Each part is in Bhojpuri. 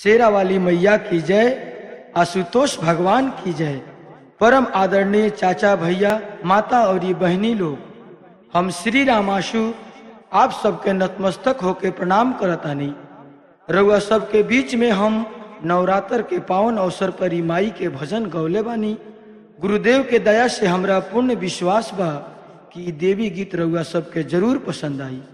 शेरा वाली मैया की जय आशुतोष भगवान की जय परम आदरणीय चाचा भैया माता और ये बहनी लोग हम श्री रामाशु आप सबके नतमस्तक होके प्रणाम करतानी रउआ सबके बीच में हम नवरात्र के पावन अवसर पर ई माई के भजन गौले बानी गुरुदेव के दया से हमरा पूर्ण विश्वास बा कि ई देवी गीत रउआ सबके जरूर पसंद आई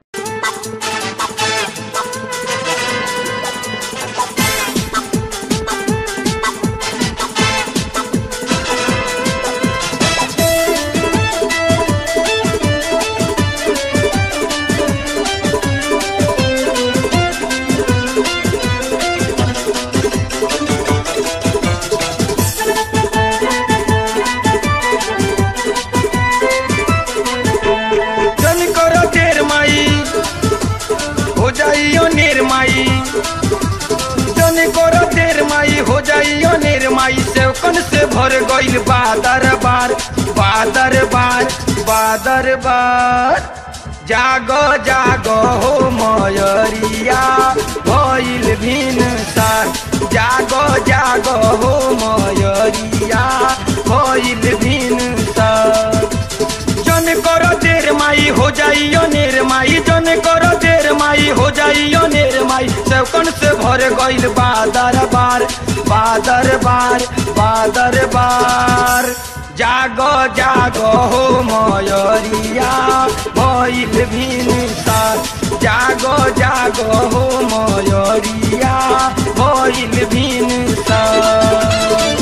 जन करो देर माई हो जाइयो नेर माई जन करो देर माई हो जाइयो नेर माई सेवकन से भर गइल बादर बार बादर बार बादर बार जागो जागो हो मयरिया भइल भिन सार जागो जागो हो मयरिया भइल भिन सार जन करो देर माई हो जाइयो नेर माई जन करो देर माई हो जाइयो नेर माई सेवकन से भर गइल बादर बार बादर बार बादर बार जागो जागो हो मयरिया भइल भिन सार जागो जागो हो मयरिया भइल भिन सार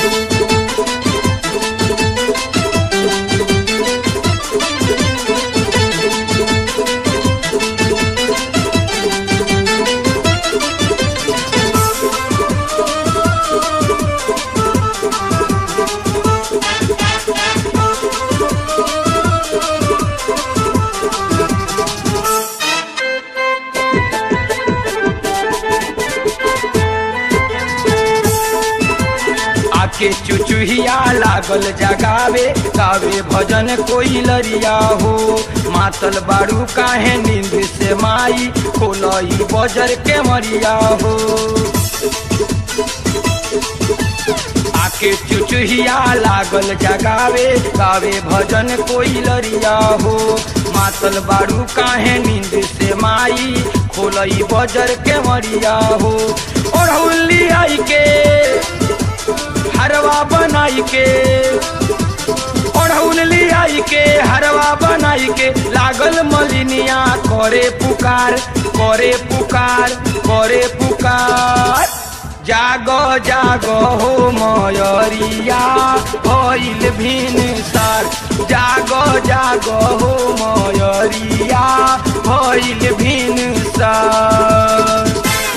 आके चुचुहिया लागल जगावे गावे भजन कोई लरिया हो मातल बारू काहे नींद से माई खोलई बजर के मरिया हो आके चुचुहिया लागल जगावे गावे भजन कोई लरिया हो मातल बारू काहे नींद से माई खोलई बजर के मरिया हो ओढ़ौली आई के हरवा बनाई के ओढ़ौल लियाई के हरवा बनाई के लागल मलिनिया करे पुकार करे पुकार करे पुकार जागो जागो हो मयरिया भइल भिन सार जागो जागो हो मयरिया भइल भिन सार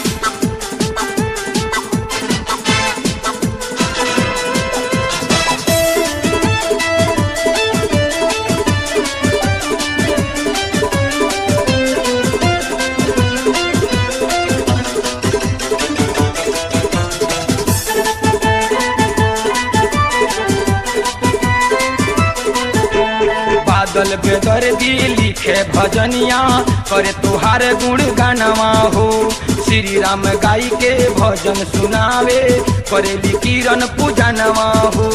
बादल बेदर दी लिखे भजनिया करे तुहार गुण गानवा हो श्री राम गाई के भजन सुनावे करेली किरण पूजनवा हो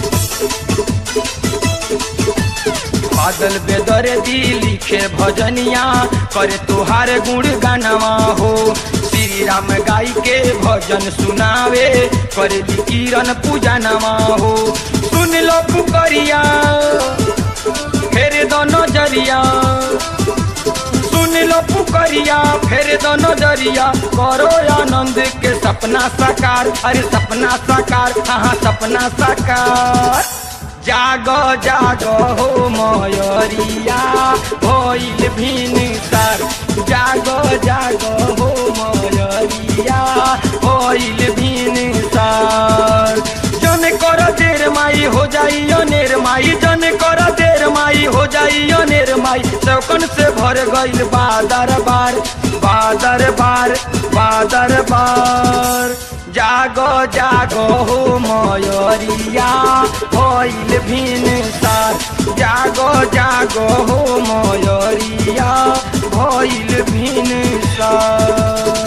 बादल बेदर दी लिखे भजनिया करे तुहार गुण गानवा हो श्री राम गाई के भजन सुनावे करेली किरण पूजनवा हो सुन लो पुकरिया फेर दो नजरिया सुन लो पुकरिया फेर दो नजरिया करो आनंद के सपना साकार अरे सपना साकार हाँ सपना साकार जागो जागो हो मयरिया भइल भिन सार जागो जागो हो मयरिया भइल भिन सार जन कर देर माई हो जाइयो नेर माई जन कर देर माई हो जाइयो नेर माई चौकन से भर गइल बादर बार बादर बार बादर बार जागो जागो हो मयरिया भइल भिन सार जागो जागो हो मयरिया भइल भिन सार